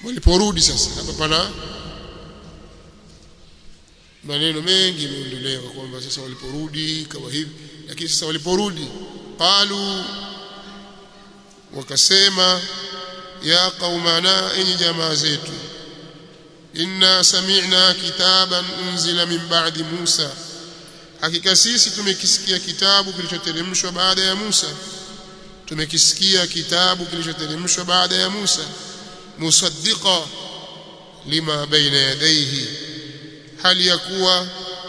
waliporudi sasa hapa pana maneno mengi yameondolewa kwamba sasa waliporudi kama hivi lakini sasa waliporudi qalu wakasema ya qaumana enyi jamaa zetu inna sami'na kitaban unzila min ba'di Musa hakika sisi tumekisikia kitabu kilichoteremshwa baada ya Musa tumekisikia kitabu kilichoteremshwa baada ya Musa musaddiqa lima baina yadayhi hali ya kuwa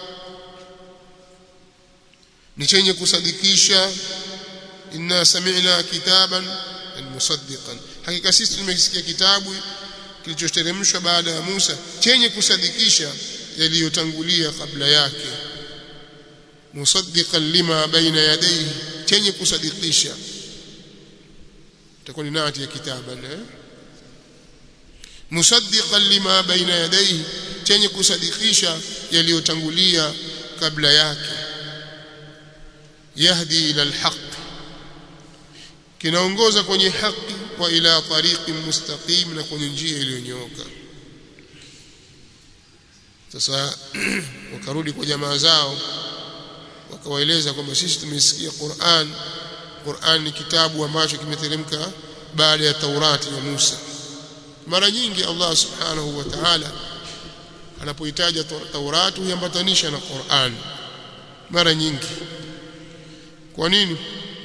ni chenye kusadikisha inna sami'na kitaban musaddiqan hakika sisi tumekisikia kitabu kilichoteremshwa baada ya Musa chenye kusadikisha yaliyotangulia kabla yake musaddiqan lima baina yadayhi chenye kusadikisha itakuwa ni nati ya kitaban eh? musaddiqan lima baina yadayhi chenye kusadikisha yaliyotangulia kabla yake yahdi ila alhaq kinaongoza kwenye haki wa ila tariqi mustaqim na kwenye njia iliyonyooka sasa wakarudi kwa jamaa zao wakawaeleza kwamba sisi tumesikia Qur'an Qur'an ni kitabu ambacho kimeteremka baada ya Taurati ya Musa mara nyingi Allah subhanahu wa ta'ala anapohitaja Taurati huambatanisha na Qur'an mara nyingi kwa nini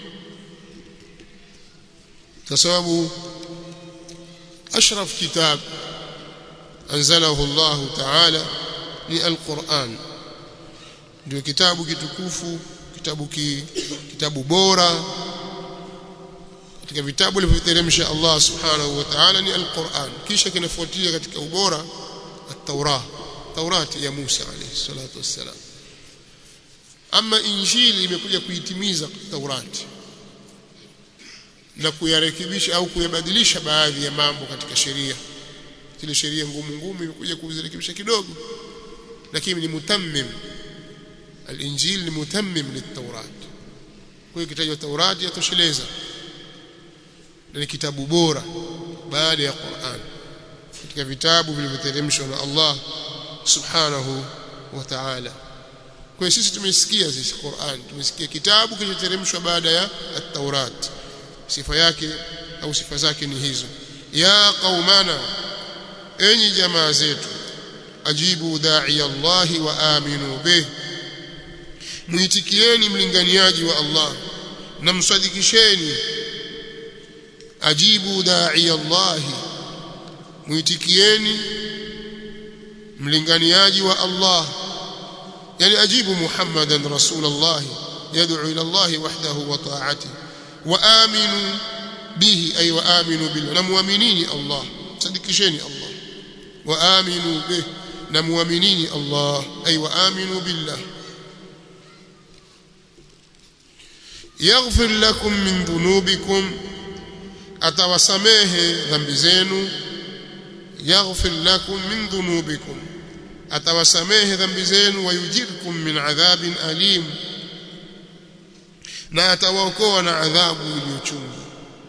kwa sababu ashraf kitab anzalahu Allah ta'ala ni al-Qur'an ndio kitabu kitukufu kitabu ki, kitabu bora katika vitabu vilivyoteremsha Allah subhanahu wa ta'ala ni al-Qur'an kisha kinafuatia katika ubora at-Taurah Taurati ya Musa alayhi salatu wassalam ama injili imekuja kuitimiza Taurati na kuyarekebisha au kuyabadilisha baadhi ya mambo katika sheria zile sheria ngumu ngumu imekuja kuzirekebisha kidogo lakini ni mutammim al-injil ni mutammim lit-taurat kwa hiyo kitajwa taurati yatosheleza na ni kitabu bora baada ya Qur'an katika vitabu vilivyoteremshwa na Allah subhanahu wa ta'ala kwa hiyo sisi tumesikia sisi Qur'an tumesikia kitabu kilichoteremshwa baada ya at-taurat sifa yake au sifa zake ni hizo ya qaumana enyi jamaa zetu ajibu da'i Allah wa aminu bih muitikieni mlinganiaji wa Allah na msadikisheni ajibu da'i Allah muitikieni mlinganiaji wa Allah yani ajibu Muhammadan rasulullah yad'u ila Allah wahdahu wa ta'atihi وآمنوا به أي وآمنوا بالله نمؤمنين الله صدقشيني الله وآمنوا به نمؤمنين الله أي وآمنوا بالله يغفر لكم من ذنوبكم أتوسميه ذنب زينو يغفر لكم من ذنوبكم أتوسميه ذنب زينو ويجركم من عذاب أليم na atawaokoa na adhabu iliyochungu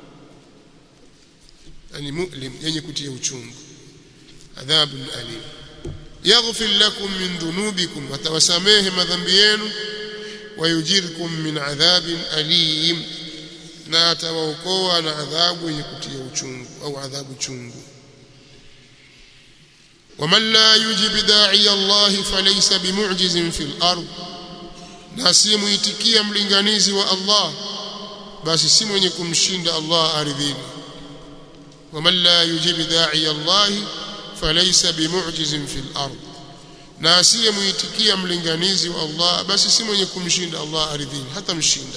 yani mu'lim yenye kutia uchungu adhabu alim yaghfir lakum min dhunubikum watawasamehe madhambi yenu wayujirkum min adhabin alim na atawaokoa na adhabu yenye kutia uchungu au adhabu chungu ومن لا يجب داعي الله فليس بمعجز في الأرض na si muitikia mlinganizi wa Allah basi si mwenye kumshinda Allah ardhini waman la yujib da'i Allah falaysa bimu'jizin fil ard na asiye muitikia mlinganizi wa Allah basi si mwenye kumshinda Allah ardhini hata mshinda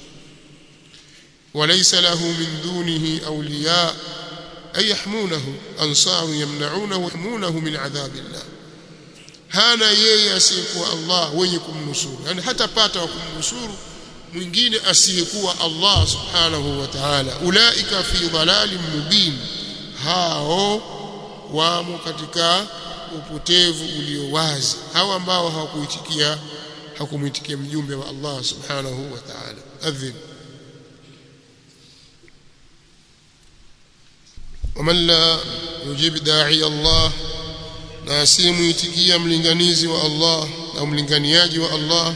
walaysa lahu min dunihi awliya ay yahmunahu ansaru yamna'unahu yahmunahu min adhabillah hana yeye asiyekuwa Allah wenye kumnusuru yani hatapata wa kumnusuru mwingine asiyekuwa Allah subhanahu wa ta'ala ulaika fi dhalalin mubin hao wamo katika upotevu ulio wazi hao ambao hawakuitikia hakumuitikia mjumbe wa Allah subhanahu wa ta'ala adhin ومن لا yujib da'i Allah na asimuitikia mlinganizi wa Allah au mlinganiaji wa Allah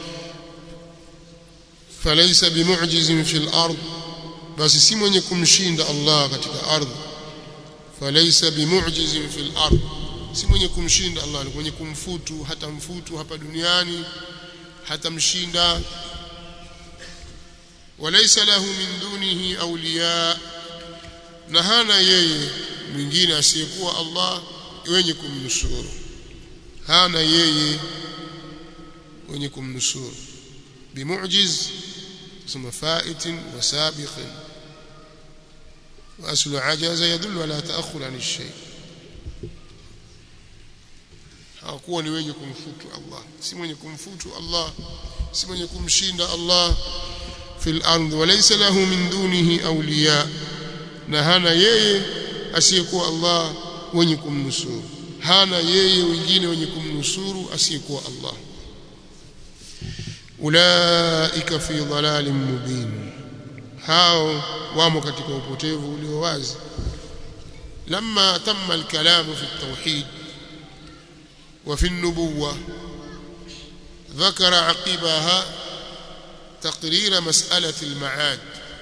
falaysa bimu'jizin fil ard basi si mwenye kumshinda Allah katika ardhi falaysa bimu'jizin fil ard si mwenye kumshinda Allah ni mwenye kumfutu hata mfutu hapa duniani hata mshinda walaysa lahu min dunihi awliya na hana yeye mwingine asiyekuwa Allah wenye kumnusuru hana yeye wenye kumnusuru bimu'jiz ثم فائت وسابق وأصل عجز يدل على تأخر عن الشيء hakuwa ni wenye kumfutu Allah si mwenye kumfutu Allah si mwenye kumshinda Allah fil ardh walaysa lahu min dunihi awliya na hana yeye asiyekuwa Allah wenye kumnusuru hana yeye wengine wenye kumnusuru asiyekuwa Allah ulaika fi dhalalin mubin hao wamo katika upotevu ulio wazi لما تم الكلام في التوحيد وفي النبوة ذكر عقبها تقرير مسألة المعاد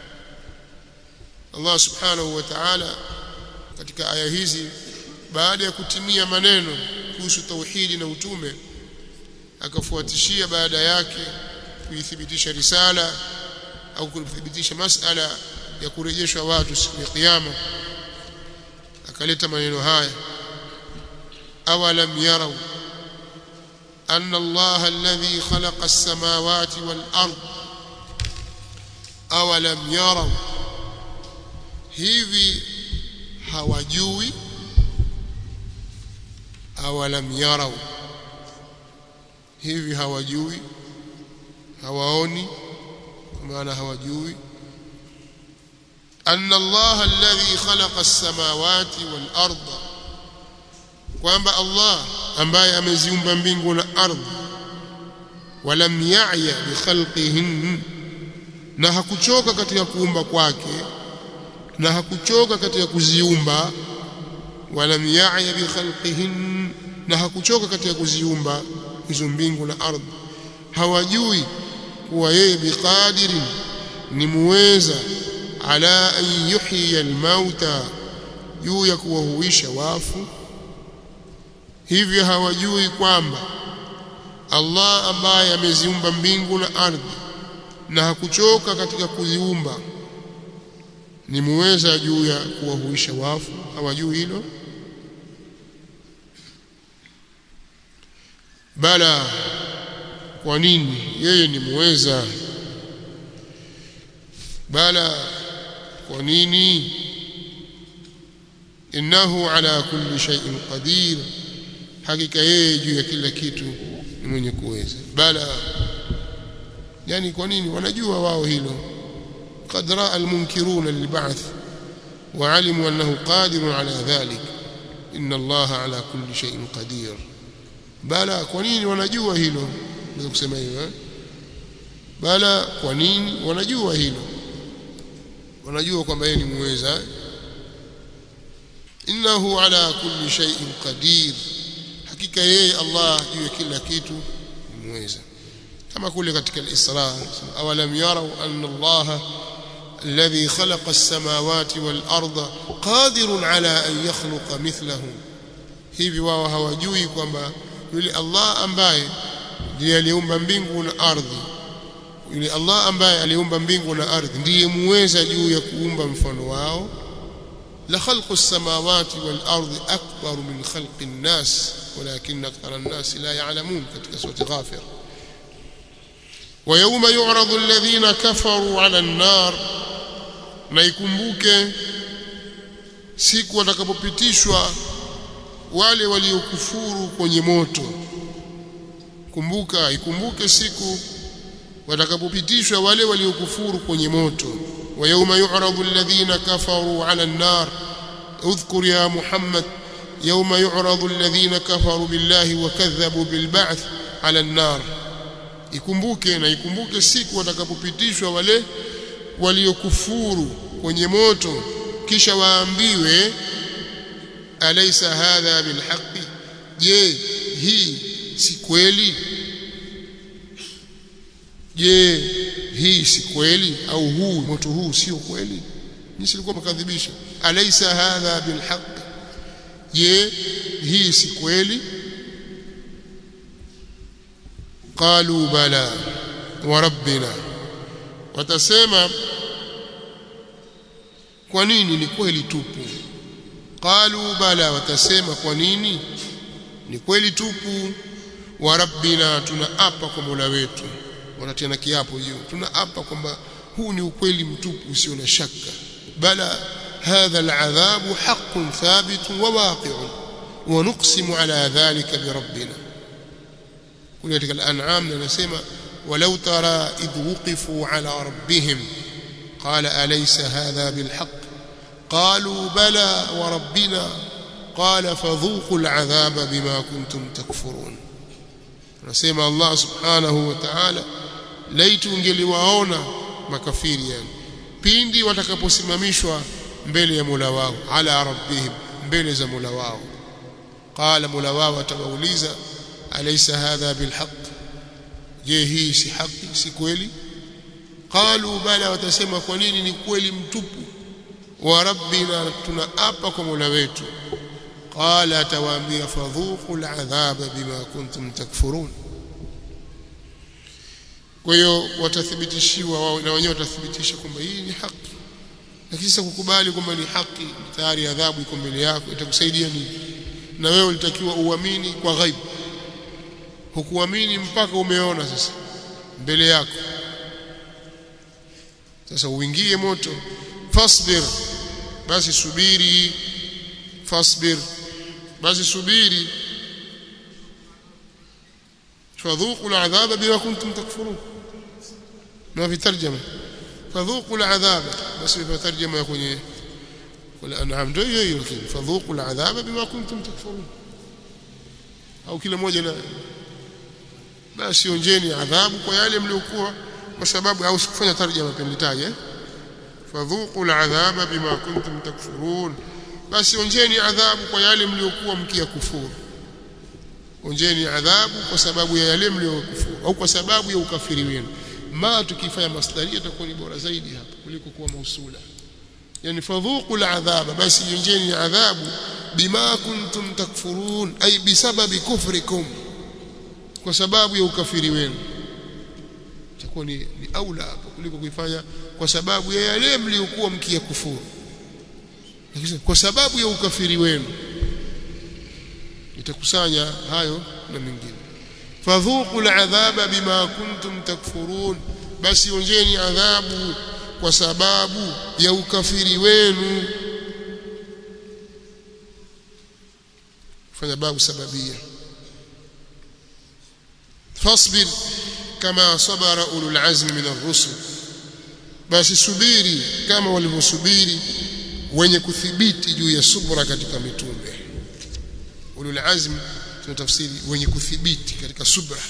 الله سبحانه وتعالى katika aya hizi baada ya kutimia maneno kuhusu tauhidi na utume akafuatishia baada yake kuithibitisha risala au kuthibitisha masala ya kurejeshwa watu siku ya kiyama akaleta maneno haya awalam yarau أن الله الذي خلق السماوات والأرض أولم يروا hivi hawajui awalam yarau hivi hawajui hawaoni maana hawajui anna Allah alladhi khalaqa as-samawati wal arda kwamba Allah ambaye ameziumba mbingu na ardhi walam ya'ya bi khalqihin na hakuchoka katika kuumba kwake na hakuchoka katika kuziumba walam ya'ya bi khalqihin na hakuchoka katika kuziumba hizo mbingu na ardhi hawajui kuwa yeye biqadirin ni muweza ala an yuhyiya almauta juu ya kuwahuisha wafu hivyo hawajui kwamba Allah ambaye ameziumba mbingu na ardhi na hakuchoka katika kuziumba ni muweza juu ya kuwahuisha wafu hawajui hilo bala kwa nini yeye ni muweza bala kwa nini innahu ala kulli shay'in qadir hakika yeye juu ya kila kitu ni mwenye kuweza bala yani kwa nini wanajua wao hilo قد راى المنكرون للبعث وعلموا انه قادر على ذلك ان الله على كل شيء قدير bala kwa nini wanajua hilo naweza kusema hivyo eh? bala kwa nini wanajua hilo wanajua kwamba yeye ni muweza innahu ala kulli shay'in qadir hakika yeye Allah juu ya kila kitu ni muweza kama kule katika al-Isra awalam yarau anna Allah الذي خلق السماوات والأرض قادر على أن يخلق مثلهم hivi wao hawajui kwamba yule Allah ambaye ndiye aliumba mbingu na ardhi yule Allah ambaye aliumba mbingu na ardhi ndiye muweza juu ya kuumba mfano wao la khalqu as-samawati wal ardi akbar min khalqi an-nas walakin akthara an-nas la ya'lamun katika sura ghafir wa yawma yu'radu alladhina kafaru 'ala an-nar na ikumbuke siku watakapopitishwa wale waliokufuru kwenye moto kumbuka ikumbuke siku watakapopitishwa wale waliokufuru kwenye moto wa yawma yu'radu alladhina kafaru 'ala an-nar udhkur ya muhammad yawma yu'radu alladhina kafaru billahi wa kadhabu bil ba'th 'ala an-nar ikumbuke na ikumbuke siku watakapopitishwa wale waliokufuru kwenye moto kisha waambiwe alaysa hadha bilhaqqi je hii si kweli je hii si kweli au huu moto huu sio kweli nisi ilikuwa mkadhibisha alaysa hadha bilhaqqi je hii si kweli qalu bala wa rabbina watasema kwa nini ni kweli tupu qalu bala watasema kwa nini ni kweli tupu wa rabbina tunaapa kwa Mola wetu wanatiana kiapo hiyo tunaapa kwamba huu ni ukweli mtupu usio na shaka bala hadha al'adhabu haqqun thabitun wa waqi'un wa nuqsimu ala dhalika bi rabbina kule katika al-an'am anasema walau tara idh wuqifu ala rabbihim qala alaysa hadha bil haqq qalu bala wa rabbina qala fadhuqu al-'adhaba bima kuntum takfurun anasema Allah subhanahu wa ta'ala laitu ungeliwaona makafiri yani pindi watakaposimamishwa mbele ya Mola wao ala rabbihim mbele za Mola wao qala Mola wao atawauliza alaysa hadha bilhaq je hii si haki si kweli qalu bala watasema kwa nini ni kweli mtupu wa rabbina tunaapa kwa Mola wetu qala atawaambia fadhuqu al'adhaba bima kuntum takfurun kwa hiyo watathibitishiwa wao na wenyewe watathibitisha kwamba hii ni haki lakini sasa kukubali kwamba ni haki tayari adhabu iko mbele yako itakusaidia nini na wewe ulitakiwa uamini kwa ghaibu hukuamini mpaka umeona sasa mbele yako sasa uingie moto fasbir basi subiri fasbir basi subiri فذوقوا العذاب بما كنتم تكفرون ما في ترجمة فذوقوا العذاب بس في ترجمة يكون ايه والأنعام ndio hiyo hiyo فذوقوا العذاب بما كنتم تكفرون au kila moja na basi onjeni adhabu kwa yale mliokuwa kwa sababu au sikufanya tarjama penilitaje fadhuqu al'adhaba bima kuntum takfurun basi onjeni adhabu kwa yale mliokuwa mkiyakufuru onjeni adhabu kwa sababu ya yale mliokufuru au kwa sababu ya ukafiri wenu ma tukifanya masdaria itakuwa ni bora zaidi hapa kuliko kuwa mausula yani fadhuqu al'adhaba basi onjeni adhabu bima kuntum takfurun ay bisababi kufrikum kwa sababu ya ukafiri wenu itakuwa ni, ni aula hapo kuliko kuifanya kwa sababu ya yale mliokuwa mkiyakufuru kwa sababu ya ukafiri wenu itakusanya hayo na mengine fadhuqu al'adhaba bima kuntum takfurun basi onjeni adhabu kwa sababu ya ukafiri wenu fanya babu sababia fasbir kama sabara ulul azmi min ar-rusul basi subiri kama walivyosubiri wenye kuthibiti juu ya subra katika mitume ulul azm tunatafsiri wenye kuthibiti katika subra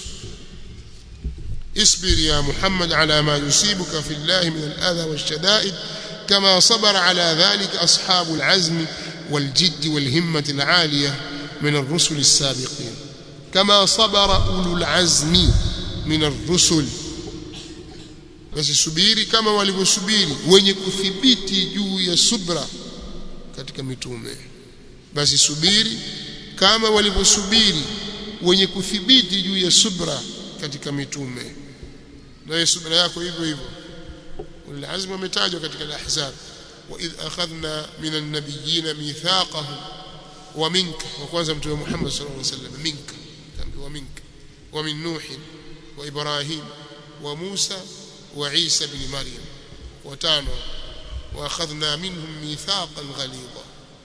اصبر يا محمد على ما يصيبك في الله من الأذى والشدائد كما صبر على ذلك أصحاب العزم والجد والهمة العالية من الرسل السابقين كما صبر أولو العزم من الرسل basi subiri kama walivyosubiri wenye kuthibiti juu ya subra katika mitume basi subiri kama walivyosubiri wenye kuthibiti juu ya subra katika mitume na subra yako hivyo hivyo ulazima umetajwa katika al-ahzab wa idh akhadna min an-nabiyyin mithaqahum wa minka wa kwanza mtume Muhammad sallallahu alaihi wasallam minka wa minka wa min nuh wa ibrahim wa musa wa isa ibn maryam wa tano wa akhadna minhum mithaqan ghalidha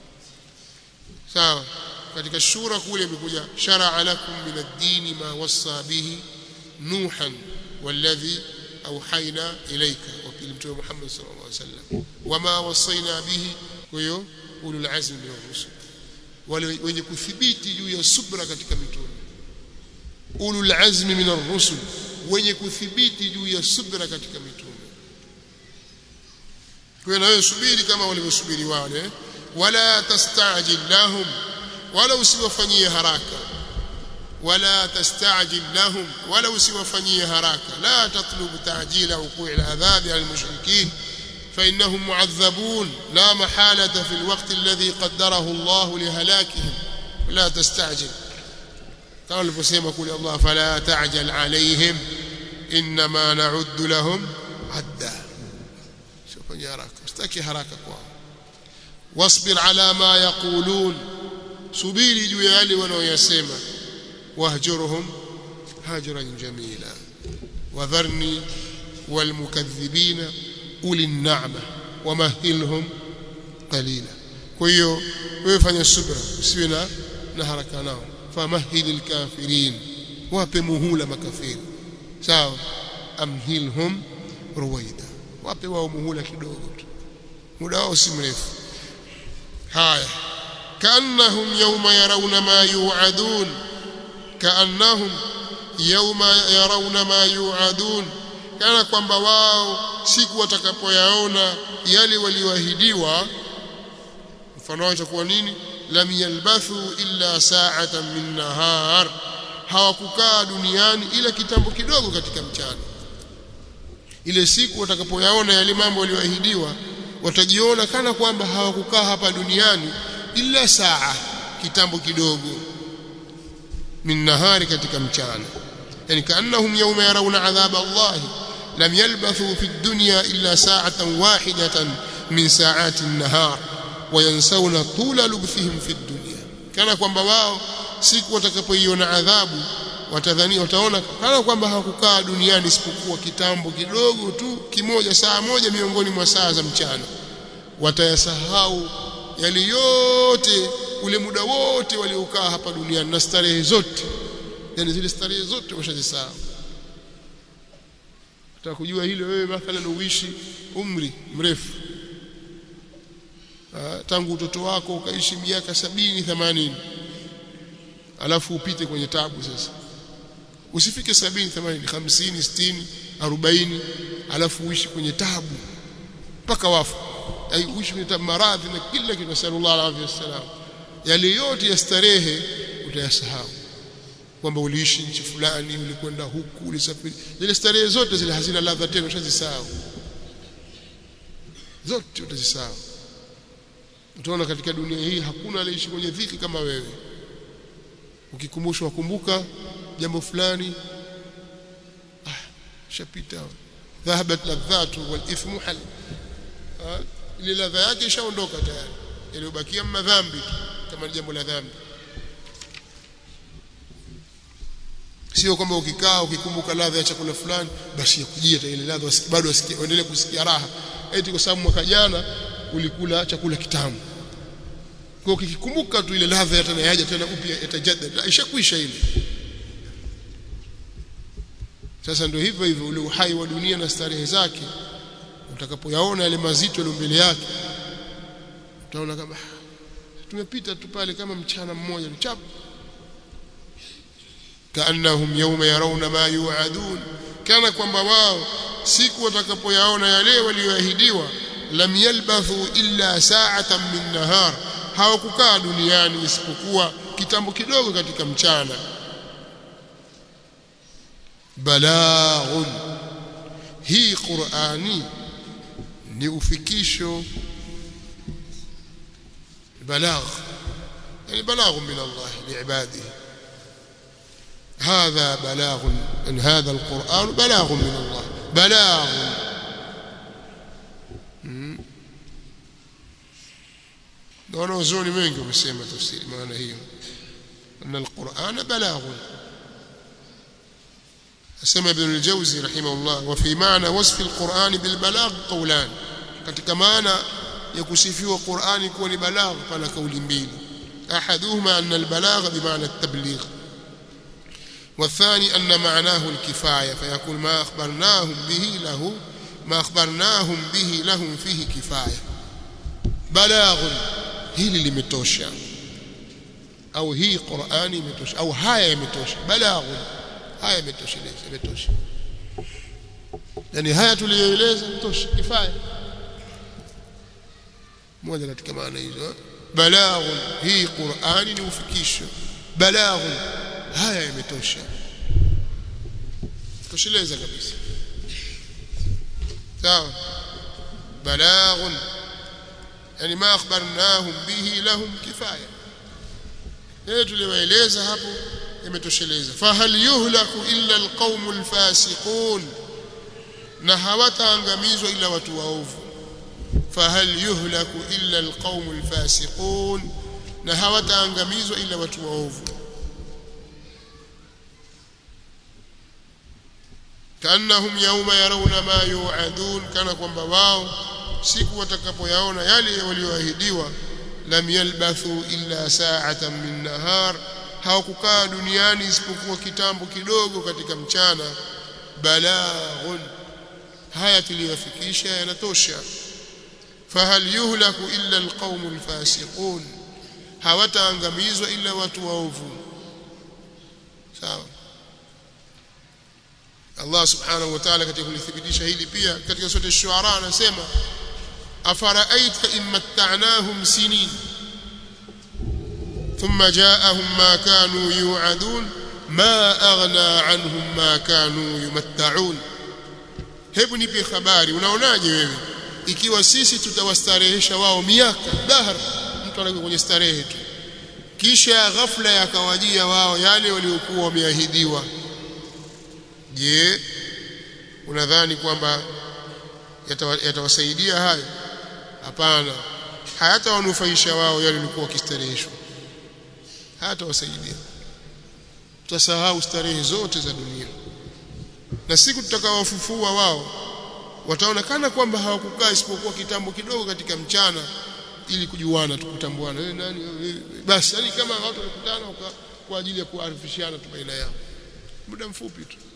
sawa katika shura kule imekuja shar'a lakum min ad-din ma wassa bihi nuhan والذي أوحينا إليك وفي متوى محمد صلى الله عليه وسلم وما وصينا به huyo ulul azmi min ar-rusul wale wenye kuthibiti juu ya subra katika mitume ulul azmi min ar-rusul wenye kuthibiti juu ya subra katika mitume kwa na wewe subiri kama walivyosubiri wale wala tastajil lahum wala usiwafanyie haraka wala tastajil lahum wala usiwafanyie haraka la tatlubu ta'jila wuqu'i al'adhabi 'ala al-mushrikeen فإنهم معذبون لا محالة في الوقت الذي قدره الله لهلاكهم لا تستعجل كما الفسيمة يقول الله فلا تعجل عليهم إنما نعد لهم عدا شوف يا راك استكي هراك واصبر على ما يقولون subiri juu ya yale wanaoyasema wahjurhum hajran jamila wadharni walmukaththibina uli na'ma wamahilhum qalila kwa hiyo wewe fanya subra usiwe na na haraka nao famahilil kafirin wape muhula makafiri sawa amhilhum ruwaida wape wao muhula kidogo tu muda wao si mrefu haya كأنهم يوم يرون ما يوعدون كأنهم يوم يرون ما يوعدون kana kwamba wao siku watakapoyaona yale walioahidiwa mfano wake kuwa nini lam yalbathu illa sa'atan min nahar hawakukaa duniani ila kitambo kidogo katika mchana ile siku watakapoyaona yale mambo walioahidiwa watajiona kana kwamba hawakukaa hapa duniani illa saa kitambo kidogo min nahari katika mchana yani kaannahum yawma yarawna adhab Allah lam yalbathu fi dunya illa sa'atan wahidatan min sa'ati an-nahar wa yansawna tula lubthihim fi dunya kana kwamba wao siku watakapoiona adhabu watadhani wataona kana kwamba hawakukaa duniani isipokuwa kitambo kidogo tu kimoja saa moja miongoni mwa saa za mchana watayasahau yale yote ule muda wote waliokaa hapa duniani na starehe zote yani zile starehe zote washazisahau utaka kujua hilo wewe mathalan uishi umri mrefu Aa, tangu utoto wako ukaishi miaka sabini themanini alafu upite kwenye tabu sasa usifike sabini themanini hamsini sitini arobaini alafu uishi kwenye tabu mpaka wafu uishi kwenye maradhi na kila kitu sallallahu alaihi wasallam yale yote ya starehe utayasahau kwamba uliishi nchi fulani ulikwenda huku ulisafiri zile starehe zote zile hazina ladha tena ushazisahau zote utazisahau utaona katika dunia hii hakuna aliyeishi kwenye dhiki kama wewe ukikumbushwa kumbuka jambo fulani ah shapita dhahabat ladhatu wal ithmu hal ile ladha yake ishaondoka tayari iliyobakia madhambi kama jambo la dhambi sio kwamba ukikaa ukikumbuka ladha ya chakula fulani basi yakujia ile ladha bado usikie uendelee kusikia raha eti kwa sababu mwaka jana ulikula chakula kitamu kwa ukikumbuka tu ile ladha tena yaja tena upya itajadda ishakwisha ile sasa ndio hivyo hivyo ule uhai wa dunia na starehe zake utakapoyaona yale mazito yale mbele yake utaona kama tumepita tu pale kama mchana mmoja mchapu kaannahum yawma yarawna ma yu'adun kana kwamba wao siku watakapoyaona yale walioahidiwa lam yalbathu illa sa'atan min nahar hawakukaa duniani isipokuwa kitambo kidogo katika mchana balaghun hii qur'ani ni ufikisho balagh yani balagh min Allah liibadihi هذا بلاغ ان هذا القرآن بلاغ من الله بلاغ wanaozoni wengi wamesema tafsiri maana hiyo ان القرآن بلاغ اسمع ابن الجوزي رحمه الله وفي معنى وصف القرآن بالبلاغ قولان katika maana ya kusifiwa Qur'ani kuwa ni balagh pana kauli mbili ahaduhuma anna albalagh bimaana at-tabligh والثاني أن معناه الكفاية فيكون ما أخبرناهم به له ما أخبرناهم به لهم فيه كفاية بلاغ hili limetosha au hii Qur'ani imetosha au haya imetosha balaghu haya imetosheleza imetosha yani haya tuliyoeleza imetosha kifaya moja katika maana hizo balaghun hii Qur'ani ni ufikisho balaghun haya yametosha tosheleza kabisa sawa balaghun yani ma akhbarnahum bihi lahum kifaya leo tuliwaeleza hapo imetosheleza fahal yuhlaku illa alqaumu alfasiqun na hawataangamizwa ila watu waovu fahal yuhlaku illa alqaumu alfasiqun na hawataangamizwa ila watu waovu kaannahum yawma yarawna ma yu'adun kana kwamba wao siku watakapoyaona yale walioahidiwa lam yalbathu illa sa'atan min nahar hawakukaa duniani isipokuwa kitambo kidogo katika mchana balaghun haya tuliyofikisha yanatosha fahal yuhlaku illa alqaumu alfasiqun hawataangamizwa illa watu waovu sawa Allah subhanahu wa ta'ala katika kulithibitisha hili pia katika sura ash-shu'ara anasema afara'aita in matta'nahum sinin thumma ja'ahum ma kanu yu'adun ma aghna 'anhum ma kanu yumatta'un hebu nipe habari unaonaje wewe ikiwa sisi tutawastarehesha wao miaka dahar mtu anakuwa kwenye starehe tu kisha ghafla yakawajia wao yale waliokuwa wameahidiwa je unadhani kwamba yatawasaidia hayo hapana hayatawanufaisha wao yale walikuwa wakistareheshwa hayatawasaidia tutasahau starehe zote za dunia na siku tutakawafufua wao wataonekana kwamba hawakukaa isipokuwa kitambo kidogo katika mchana ili kujuana tukutambuana wewe nani wewe basi yani kama watu walikutana kwa ajili ya kuarifishana tu baina yao muda mfupi tu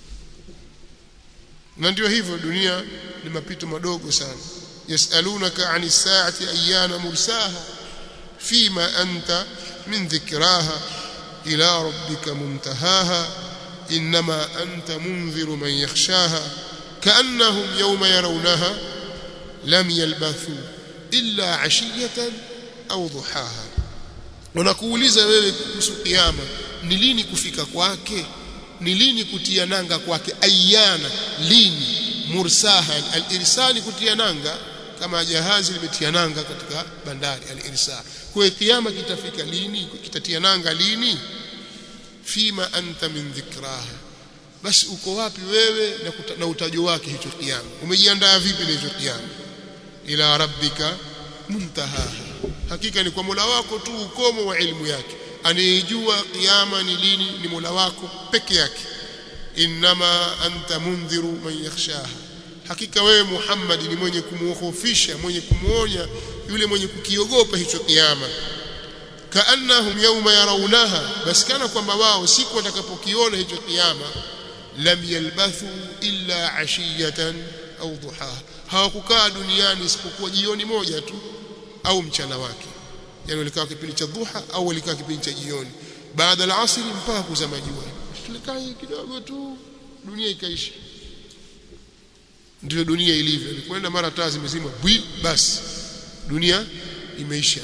na ndio hivyo dunia ni mapito madogo sana yasalunaka ani saati ayana mursaha fima anta min dhikraha ila rabbika muntahaha inma anta munziru man yakhshaha كأنهم يوم يرونها لم يلبثوا إلا عشية أو ضحاها wanakuuliza wewe kuhusu kiyama ni lini kufika kwake ni lini kutia nanga kwake ayana lini mursaha al-irsali kutia nanga kama jahazi limetia nanga katika bandari al-irsal kwa kiyama kitafika lini kitatia nanga lini fima anta min dhikraha basi uko wapi wewe na, kuta, na utajo wake hicho kiyama umejiandaa vipi na hicho kiyama ila rabbika muntaha hakika ni kwa Mola wako tu ukomo wa elimu yake anayejua kiyama ni lini ni Mola wako peke yake inma anta mundhiru man yakhshaha hakika wewe Muhammad ni mwenye kumuhofisha mwenye kumuonya yule mwenye kukiogopa hicho kiyama kaannahum yawma yarawnaha basi kana kwamba wao siku watakapokiona hicho kiyama lam yalbathu illa ashiyatan au duhaha hawakukaa duniani isipokuwa jioni moja tu au mchana wake yani walikaa kipindi cha dhuha au walikaa kipindi cha jioni baada ya asri mpaka kuzama jua tulikaa kidogo tu dunia ikaisha ndio dunia ilivyo kwenda mara taa zimezima bwi basi dunia imeisha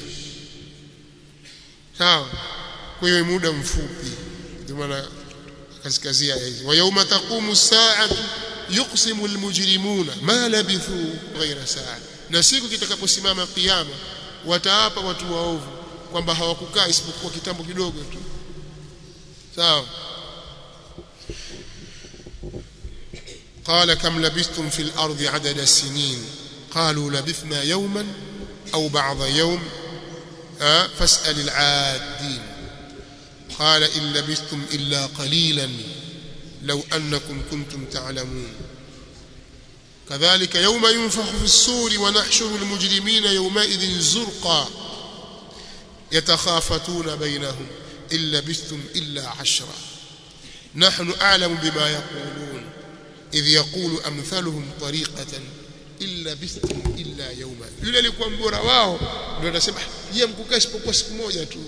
sawa kwa hiyo muda mfupi ndio maana kaskazia hizi wa yauma taqumu saatu yuqsimu almujrimuna ma labithu ghayra saa na siku kitakaposimama kiyama wataapa watu waovu kwamba hawakukaa isipokuwa kitambo kidogo tu sawa قال كم لبثتم في الأرض عدد السنين قالوا لبثنا يوما أو بعض يوم أه فاسأل العادين قال إن لبثتم إلا قليلا لو أنكم كنتم تعلمون كذلك يوم ينفخ في الصور ونحشر المجرمين يومئذ زرقا يتخافتون بينهم إن لبثتم إلا عشرا نحن أعلم بما يقولون إذ يقول أمثلهم طريقة إن لبثتم إلا يوما yule alikuwa mbora wao ndio anasema je mkukaa isipokuwa siku moja tu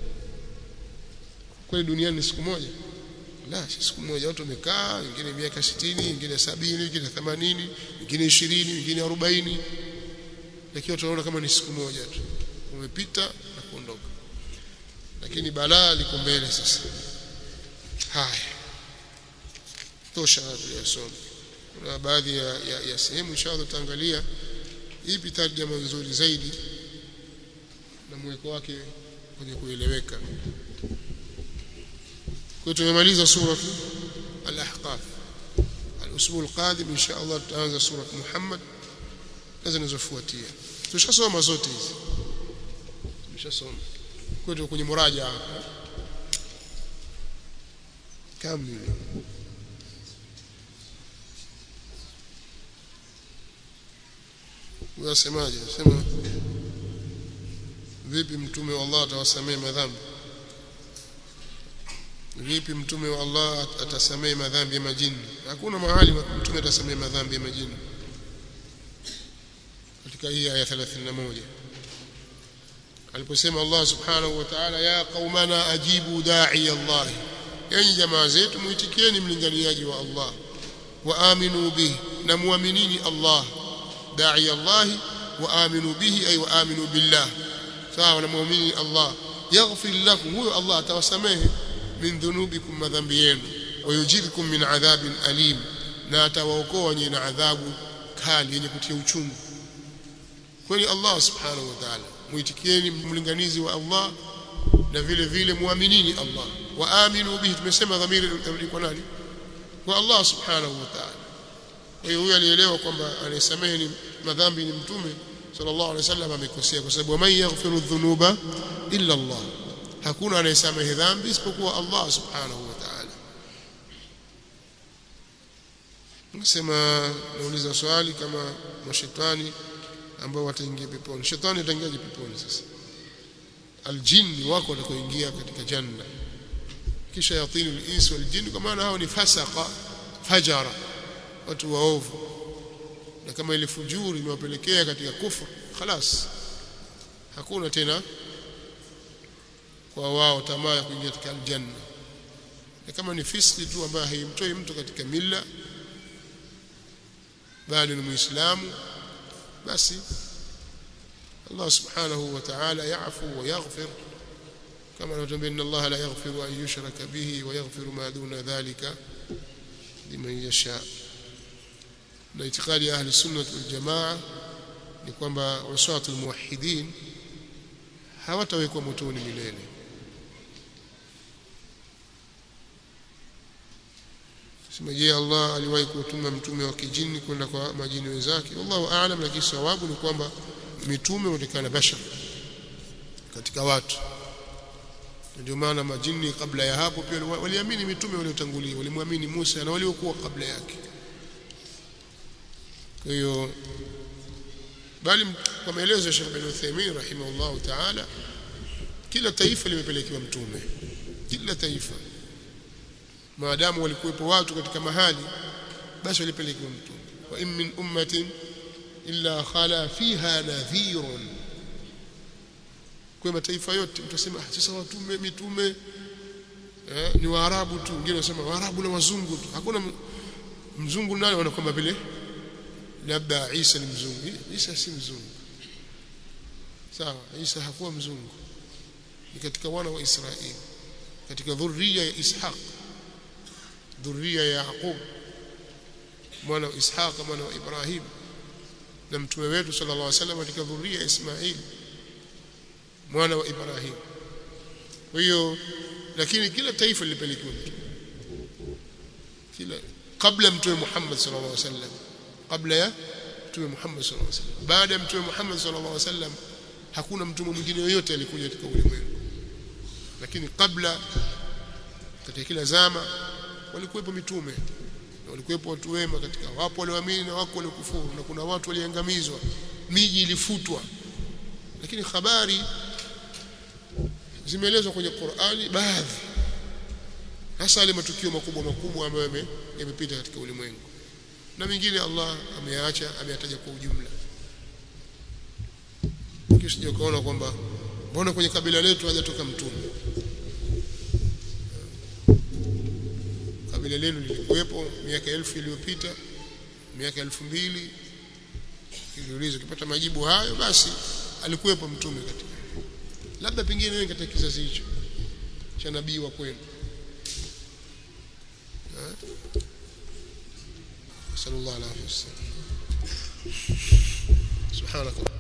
kweli duniani ni siku moja la si siku moja watu wamekaa wengine miaka 60 wengine 70 wengine 80 wengine 20 wengine 40 lakini tunaona kama ni siku moja tu umepita na kuondoka lakini balaa liko mbele sasa haya tosha tuliyosoma kuna baadhi ya, ya, ya sehemu inshallah tutaangalia ipi tarjama nzuri zaidi na mweko wake kwenye kueleweka kwa tumemaliza sura al-ahqaf al-usbu al-qadim insha Allah tutaanza sura Muhammad na zinazofuatia tushasoma zote hizi tumeshasoma kwa hiyo kwenye muraja hapa kamili unasemaje sema vipi mtume wa Allah atawasamehe madhambi vipi mtume wa Allah atasamehe madhambi ya majini hakuna mahali mtume atasamehe madhambi ya majini katika hii aya 31 aliposema Allah subhanahu wa ta'ala ya qaumana ajibu da'i Allah enyi jamaa zetu muitikieni mlinganiaji wa Allah wa aminu bihi na muaminini Allah da'i Allah wa aminu bihi ay wa aminu billah sawa na muamini Allah yaghfir lakum huyo Allah atawasamehe min dhunubikum madhambi yenu wa yujirkum min adhabin alim na atawaokoa nyinyi na adhabu kali yenye kutia uchungu kwani Allah subhanahu wa ta'ala muitikieni mlinganizi wa Allah na vile vile muaminini Allah wa aminu bihi tumesema dhamiri kwa nani kwa Allah subhanahu wa ta'ala kwa hiyo huyo alielewa kwamba anayesamehe ni madhambi ni mtume sallallahu alaihi wasallam amekosea kwa sababu man yaghfiru dhunuba illa Allah hakuna anayesamehe dhambi isipokuwa Allah subhanahu wa ta'ala nasema nauliza swali kama mashetani ambao wataingia peponi shetani ataingiaje peponi sasa aljinni wako watakoingia katika janna kisha yatinu al-ins wal jinn kwa maana hao ni fasaqa fajara watu waovu na kama ile fujuri imewapelekea katika kufur خلاص hakuna tena kwa wao tamaa ya kuingia katika aljanna na kama ni fiski tu ambayo haimtoi mtu katika milla bali ni muislamu basi Allah subhanahu wa ta'ala ya'fu wa yaghfir kama anatuambia inna Allah la yaghfiru an yushraka bihi wa yaghfiru ma duna dhalika liman yasha na itikadi ya ahli sunnah wal jamaa ni kwamba wasatul muwahhidin hawatawekwa motoni milele sema je Allah aliwahi kutuma mtume wa kijini kwenda kwa majini wenzake wallahu aalam lakini sawabu ni kwamba mitume huonekana bashar katika watu ndio maana majini kabla ya hapo pia waliamini mitume waliotangulia walimwamini Musa na waliokuwa kabla yake kwa hiyo bali kwa maelezo ya Sheikh bin Uthaymeen rahimahullah ta'ala kila taifa limepelekewa mtume kila taifa maadamu walikuwepo watu katika mahali basi walipelekewa mtume wa in min ummatin illa khala fiha nadhirun kwa mataifa yote mtasema sasa watume mitume eh, ni waarabu tu wengine wanasema waarabu na wazungu tu hakuna mzungu naye wanakwamba vile labda Isa ni mzungu Isa si mzungu sawa Isa hakuwa mzungu ni katika wana wa Israeli katika dhurriya ya Ishaq dhurriya ya Yaqub mwana wa Ishaq mwana wa Ibrahim na mtume wetu sallallahu alaihi wasallam katika dhurriya ya Ismail mwana wa Ibrahim kwa hiyo lakini kila taifa lilipelekewa mtume kila kabla mtume Muhammad sallallahu alaihi wasallam kabla ya mtume Muhammad sallallahu alaihi wasallam baada ya mtume Muhammad sallallahu alaihi wasallam hakuna mtume mwingine yoyote alikuja katika ulimwengu lakini kabla katika kila zama walikuwepo mitume na walikuwepo watu wema katika wapo walioamini na wako waliokufuru na kuna watu waliangamizwa miji ilifutwa lakini habari zimeelezwa kwenye Qur'ani baadhi hasa yale matukio makubwa makubwa ambayo yamepita katika ulimwengu na mengine Allah ameyaacha ameyataja kwa ujumla kisha ukaona kwamba mbona kwenye kabila letu hajatoka mtume kabila lenu lilikuwepo miaka elfu iliyopita miaka elfu mbili ukiuliza ukipata majibu hayo basi alikuwepo mtume katika labda pengine wewe katika kizazi hicho cha nabii wa kwenu sallallahu alaihi wasallam subhanakallah